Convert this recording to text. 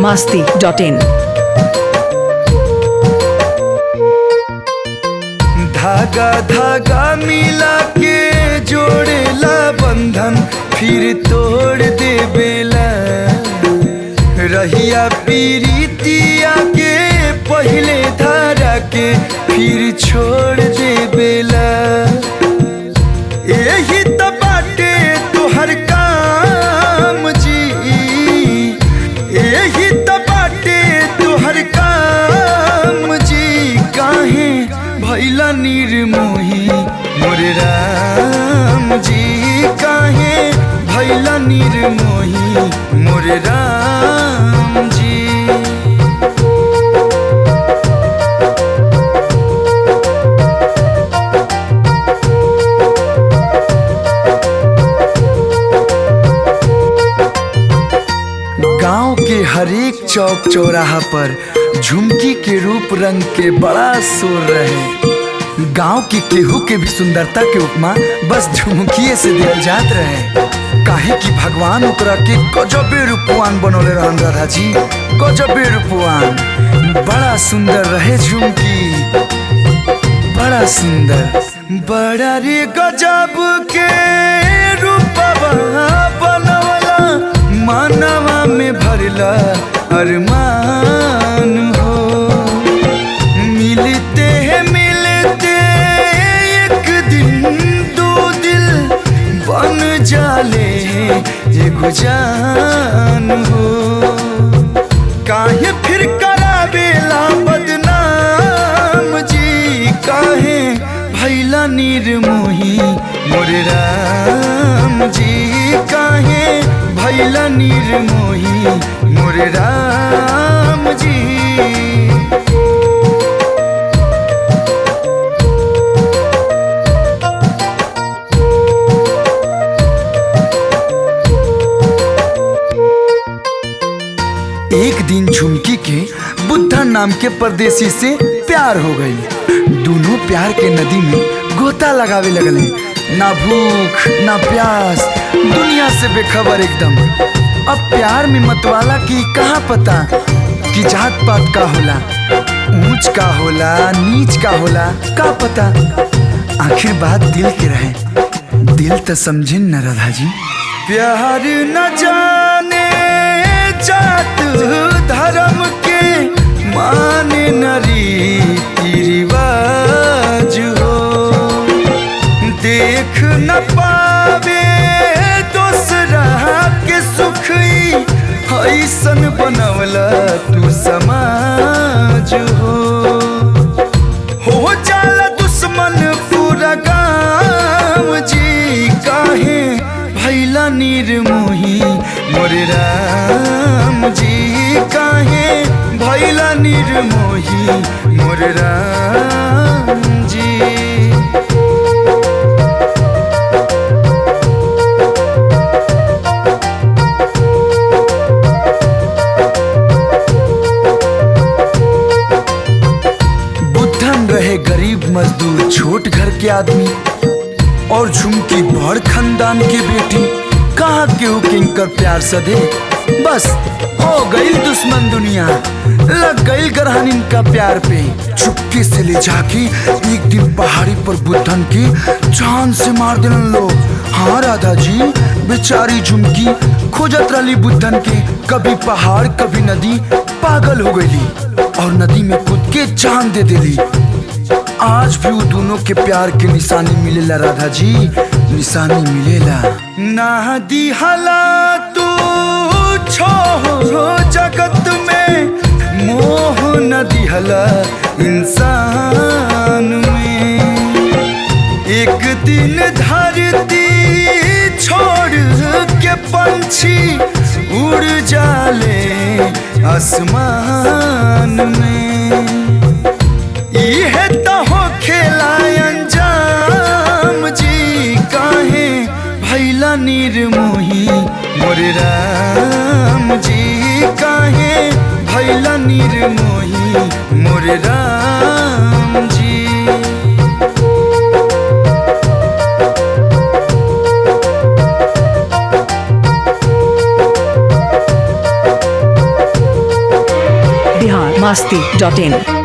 masti dot in. धागा धागा मिला के जोड़ेला बंधन फिर तोड़ दे बेला रहिया पीरितिया के पहले धारा के फिर छोड़ दे बेला यही तो बाटे तोहर काम जी यही तो बाटे तोहर काम जी काहे भैला निर्मोही मोर राम जी काहे भैला निर्मोही मोर राम जी गांव के हरेक चौक चौराहा पर झुमकी के रूप रंग के बड़ा शोर रहे गांव के केहू के भी सुंदरता के उपमा बस झुमकिए से दिल जात रहे काहे कि भगवान ओकरा के गजबे रूपवान बनौले रहन राधा जी गजबे रूपवान बड़ा सुंदर रहे झुमकी बड़ा सुंदर बड़ा रे गजब के रूपवा बनवला मानवा में भरला अरमान हो मिलते हैं मिलते एक दिन दो दिल बन जाले एगो जान हो काहे फिर करावेला बदनाम जी काहे भैला निर्मोही मोर राम जी काहे भैला निर्मोही मोर राम जी एक दिन झुमकी के बुद्धा नाम के परदेसी से प्यार हो गई दोनों प्यार के नदी में गोता लगावे लगले ना भूख ना प्यास दुनिया से बेखबर एकदम अब प्यार में मतवाला की कहाँ पता कि जात पात का होला ऊंच का होला नीच का होला का पता आखिर बात दिल के रहे दिल तो समझे न राधा जी प्यार न जाने जात धर्म के माने न रीति रिवाज हो देख न पावे दूसरा के सुख ऐसन बनवला तू समाज हो हो जाला दुश्मन पूरा गाँव जी काहे भैला निर्मोही मोर राम जी काहे भैला निर्मोही मोर राम जी बुद्धन रहे गरीब मजदूर छोट घर के आदमी और झुमकी बड़ खानदान के बेटी कहा केहू किंकर प्यार सदे बस हो गई दुश्मन दुनिया लग गई ग्रहण इनका प्यार पे चुपके से ले जाके एक दिन पहाड़ी पर बुद्धन की जान से मार दिलन लोग हाँ राधा जी बेचारी झुमकी खोजत रही बुद्धन के कभी पहाड़ कभी नदी पागल हो गई और नदी में कूद के जान दे दिली आज भी वो दोनों के प्यार के निशानी मिलेला राधा जी निशानी मिलेला ना दिहला तू छोड़ो जगत में मोह न दिहला इंसान में एक दिन धरती छोड़ के पंछी उड़ जाले आसमान में इहे तो हो खेला अंजाम जी काहे भैला निर्मोही मोर राम जी काहे भैला निर्मोही मोर राम जी बिहार मस्ती डॉट इन